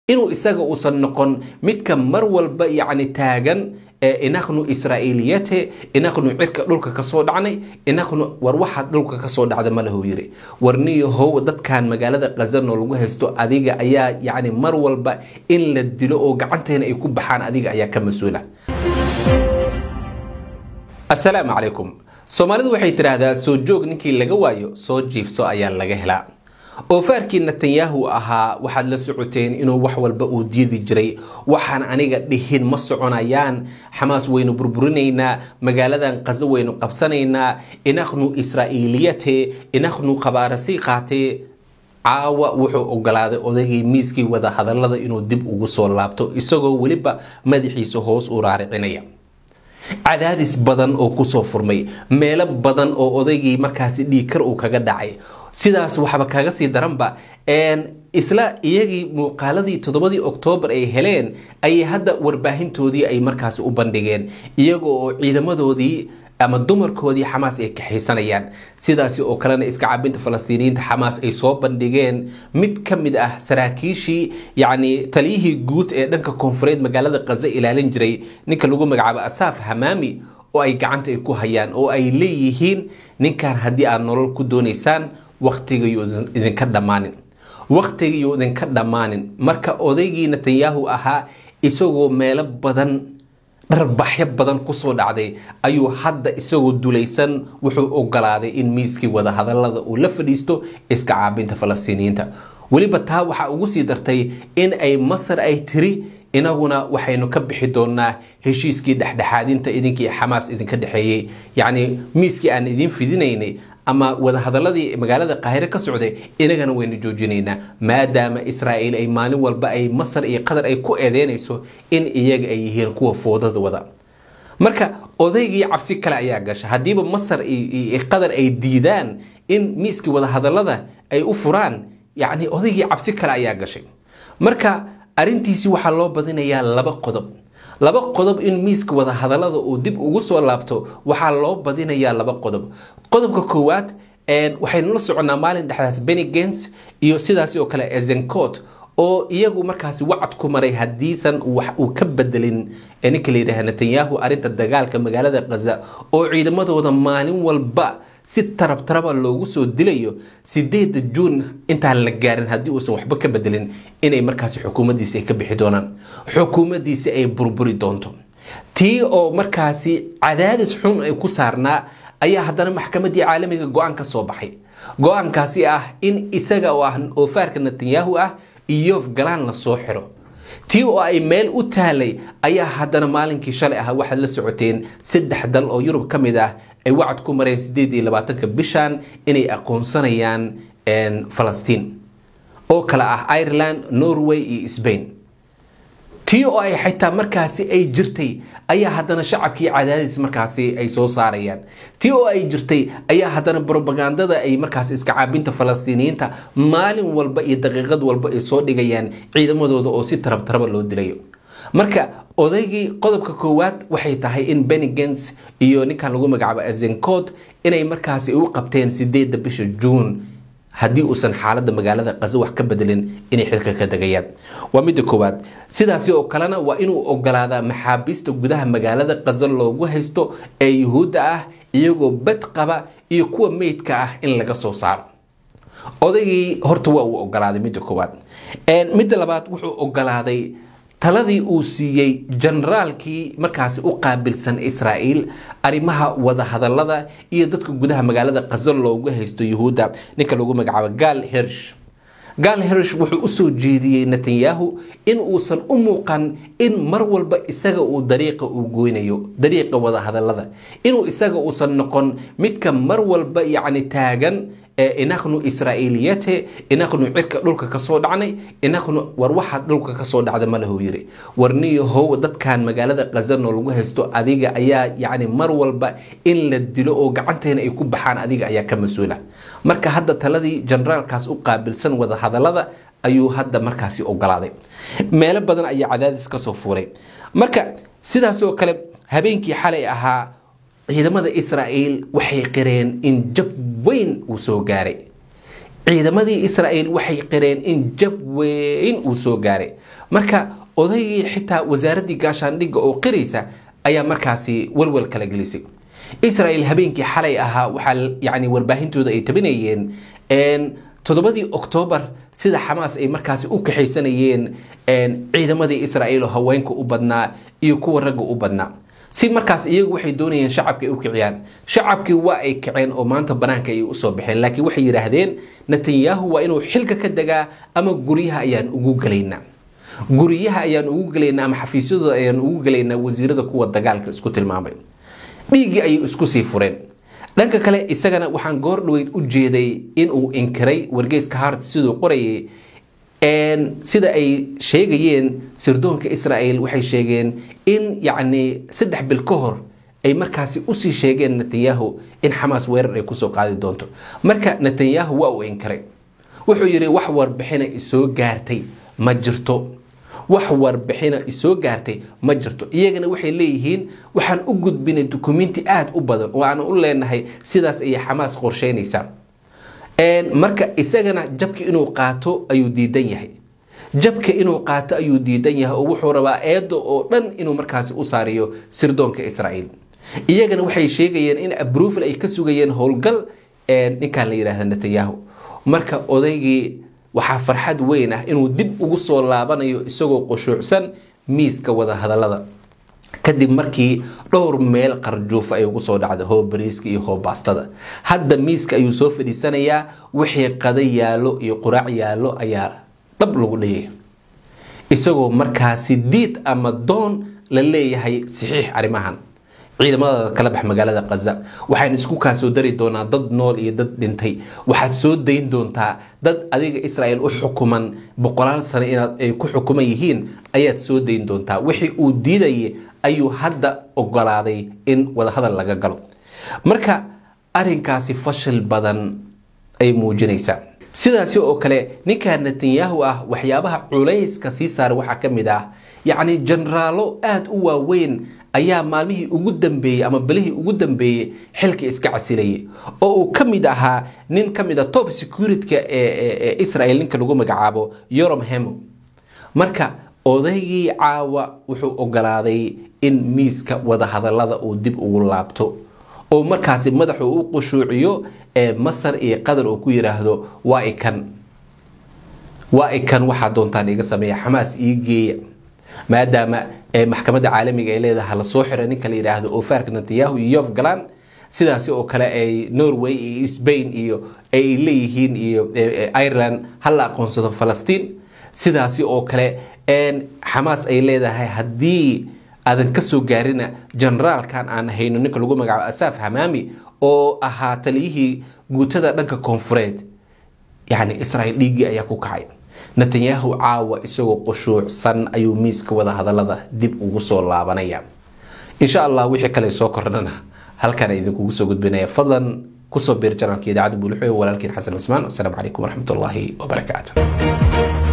inuu isaga uusan noqon midka mar walba yacni taagan inaknu israa'iiliyate inaknu cirka dhulka kasoo dhacnay inaknu war waxaad dhulka kasoo dhacda ma lahu yiri warniyo how dadkan magaalada khazano lagu haysto adiga ayaa yacni mar walba in la dilo oo gacanteena ay ku baxaan adiga ayaa ka mas-uula assalaamu calaykum soomaalidu waxay tidhaahdaa soo joog ninkii laga waayo soo jiifso ayaa laga helaa oofaarkii netanyahu ahaa waxaad la socoteen inuu wax walba uu diidi jiray waxaan aniga dhihin ma soconayaan xamaas waynu burburinaynaa magaaladan qaso waynu qabsanaynaa inaknu israa'iiliyate inaknu khabaarasii qaatee caawa wuxuu ogolaaday odaygii miiskii wada hadallada inuu dib ugu soo laabto isagoo weliba madaxiisa hoos u raaricinaya cadaadis badan oo kusoo furmay meelo badan oo odaygii markaasi dhiigkar uu kaga dhacay sidaas waxba kaga sii daranba isla iyagii muuqaaladii toddobadii oktoobar ay heleen ayay hadda warbaahintoodii ay markaasi u bandhigeen iyaga oo ciidamadoodii ama dumarkoodii xamaas ay kaxaysanayaan sidaasi oo kalena iska cabinta falastiiniyiinta xamaas ay soo bandhigeen mid ka mid ah saraakiishii yacni taliyihii guud ee dhanka koonfureed magaalada khaza ilaalin jiray ninka lagu magacaabo asaaf hamaami oo ay gacanta ay ku hayaan oo ay leeyihiin ninkan haddii aad nolol ku doonaysaan wakhtigayuu idinka dhammaanin wakhtigayuu idinka dhammaanin marka odaygii netanyahu ahaa isagoo meelo badan dharbaxyo badan kusoo dhacday ayuu hadda isagoo dulaysan wuxuu ogolaaday in miiskii wadahadalada uu la fadhiisto iska caabinta falastiiniyiinta weliba taa waxaa ugu sii dartay in ay masar ay tiri inaguna waxaynu ka bixi doonaa heshiiskii dhexdhexaadinta idinkii xamaas idinka dhexeeyey yacni miiskii aan idiin fidinaynay ama wadahadaladii magaalada qaahire ka socday inagana waynu joojinaynaa maadaama israa'iil ay maalin walba ay masar iyo qatar ay ku eedeynayso in iyaga ay yihiin kuwa foodada wada marka odaygii cabsi kale ayaa gasha haddiiba masar iyo qatar ay diidaan in miiskii wadahadalada ay u furaan yacni odaygii cabsi kale ayaa gashay marka arrintiisi waxaa loo badinayaa laba qodob laba qodob in miiska wadahadalada uu dib ugu soo laabto waxaa loo badinayaa laba qodob qodobka koowaad waxaynu la soconnaa maalin dhexdaas benny gens iyo sidaas oo kale ezencot oo iyagu markaasi wacad ku maray haddiisan wax uu ka bedelin ninka la yidhaha netanyahu arrinta dagaalka magaalada khaza oo ciidamadooda maalin walba si tarab taraba loogu soo dilayo sideeda juun intaan la gaarin haddii uusan waxba ka bedelin inay markaasi xukuumaddiisi ay ka bixi doonaan xukuumaddiisi ay burburi doonto tii oo markaasi cadaadis xun ay ku saarnaa ayaa haddana maxkamaddii caalamiga go-aan ka soo baxay go-aankaasi ah in isaga oo ah oofaarka netanyahu ah iyof galaan lasoo xiro tii oo ay meel u taalay ayaa haddana maalinkii shalay ah waxaad la socoteen saddex dal oo yurub ka mid ah ay wacad ku mareen sideed iyo labaatanka bishan inay aqoonsanayaan falastiin oo kale ah ireland norway iyo sbain tii oo ay xitaa markaasi ay jirtay ayaa haddana shacabkii cadaadis markaasi ay soo saarayaan tii oo ay jirtay ayaa haddana brobagandada ay markaasi iska caabinta falastiiniyiinta maalin walba iyo daqiiqad walba ay soo dhigayaan ciidamadooda oo si tarab taraba loo dilayo marka odaygii qodobka koowaad waxay tahay in benigens iyo ninkan lagu magacaabo azencot inay markaasi u qabteen sideedda bisha juun haddii uusan xaaladda magaalada qaso wax ka bedelin inay xilka ka degayaan waa midda koowaad sidaasi oo kalena waa inuu ogolaadaa maxaabiista gudaha magaalada qaso loogu haysto ee yuhuudda ah iyagoo bad qaba iyo kuwa meydka ah in laga soo saaro odaygii horta waa uu ogolaaday midda koowaad midda labaad wuxuu ogolaaday taladii uu siiyey generaalkii markaasi u qaabilsan israa'iil arrimaha wadahadalada iyo dadka gudaha magaalada qaso loogu haysto yuhuudda ninka lagu magacaabo gaal hirsh gaal hirsh wuxuu usoo jeediyey netanyahu in uusan u muuqan in mar walba isaga uu dariiqa uu goynayo dariiqa wadahadalada inuu isaga uusan noqon midka mar walba yacni taagan inaknu israa'iiliyate inaknu cirka dhulka kasoo dhacnay inaknu war waxaad dhulka kasoo dhacda ma lahu yiri warniyo how dadkan magaalada khazano lagu haysto adiga ayaa yacni mar walba in la dilo oo gacanteena ay ku baxaan adiga ayaa ka mas-uula marka hadda taladii generaalkaas u qaabilsan wadahadalada ayuu hadda markaasi ogolaaday meelo badan ayaa cadaadis kasoo fuuray marka sidaas oo kale habeenkii xalay ahaa ciidamada israa'iil waxay qireen in jab weyn uu soo gaaray ciidamadii israa'iil waxay qireen in jab weyn uu soo gaaray marka odaygii xitaa wasaaraddii gaashaandhigga oo qiraysa ayaa markaasi walwal kala gelisay israa'iil habeenkii xalay ahaa waxaa yacni warbaahintooda ay tabinayeen toddobadii oktoobar sida xamaas ay markaasi u kaxaysanayeen ciidamadii israa'iil oo haweenka u badnaa iyo kuwa ragga u badnaa si markaas iyagu waxay doonayeen shacabka ay u kiciyaan shacabkii waa ay kaceen oo maanta banaanka ay usoo baxeen laakiin waxay yidhaahdeen netanyahu waa inuu xilka ka degaa ama guryaha ayaan ugu gelaynaa guryaha ayaan ugu gelaynaa ama xafiisyadooda ayaan ugu gelaynaa wasiirada kuwa dagaalka isku tilmaamay dhiiggii ayay isku sii fureen dhanka kale isagana waxaan goor dhaweyd u jeeday inuu inkiray wargeyska hart siduu qorayay sida ay sheegayeen sirdoonka israa'iil waxay sheegeen in yacni saddex bil ka hor ay markaasi usii sheegeen netanyahu in xamaas weerar ay kusoo qaadi doonto marka netanyahu waa uu inkiray wuxuu yidhi wax warbixina isoo gaartay ma jirto wax warbixina isoo gaartay ma jirto iyagana waxay leeyihiin waxaan u gudbinay dukumenti aada u badan oo aan u leenahay sidaas ayay xamaas qorsheynaysaa marka isagana jabka inuu qaato ayuu diidan yahay jabka inuu qaato ayuu diidan yahay oo wuxuu rabaa eedo oo dhan inuu markaasi u saariyo sirdoonka israa'iil iyagana waxay sheegayeen in abrufil ay ka sugayeen howlgal ninkan la yidhaahda netanyahu marka odaygii waxaa farxad weyn ah inuu dib ugu soo laabanayo isagoo qushuucsan miiska wadahadalada kadib markii dhowr meel qarjuufa ay ugu soo dhacday hoo bariiska iyo hoo baastada hadda miiska ayuu soo fadhiisanayaa wixii qada yaallo iyo quraac yaallo ayaa dhab lagu dhayay isagoo markaasi diid ama doon la leeyahay saxiix arrimahan ciidamadaada kala bax magaalada kaza waxaan isku kaa soo dari doonaa dad nool iyo dad dhintay waxaad soo dayn doontaa dad adiga israa'iil u xukuman boqolaal sano inaad ay ku xukuman yihiin ayaad soo dayn doontaa wixii uu diidayay ayuu hadda ogolaaday in wadahadal laga galo marka arinkaasi fashil badan ay muujinaysaa sidaasi oo kale ninka netanyahu ah waxyaabaha culayska sii saaray waxaa ka mid ah yacni jenaraalo aada u waaweyn ayaa maalmihii ugu dambeeyey ama belihii ugu dambeeyey xilka iska casilayay oo uu ka mid ahaa nin ka mid a top securityka ee israel ninka lagu magacaabo yorom hemo marka odaygii caawa wuxuu ogolaaday in miiska wadahadalada uu dib ugu laabto oo markaasi madaxu u qushuuciyo ee masar iyo qatar uu ku yiraahdo waa ikan waa ikan waxaa doontaan iga sameeya xamaas ii geeya maadaama maxkamadda caalamiga ay leedahay lasoo xiray ninka la yidhaahdo ofarka netanyahu iyo yof galan sidaasi oo kale ay norway iyo spain iyo ay leeyihiin iyo ireland hala aqoonsado falastiin sidaasi oo kale xamaas ay leedahay haddii aadan kasoo gaarina generaalkan aan hayno ninka lagu magacaabo asaf hamaami oo ahaa taliyihii guutada dhanka koonfureed yacni israa'iil dhiiggii ayaa ku kacay netanyahu caawa isagoo qushuucsan ayuu miiska wada hadalada dib ugu soo laabanaya insha allah wixii kale soo kordhana halkan idinkugu soo gudbinaya fadlan kusoo biir janaalka idaacadda buulixo walaalkiin xasan cismaan wasalaamu calaykum waraxmatullaahi wabarakaatu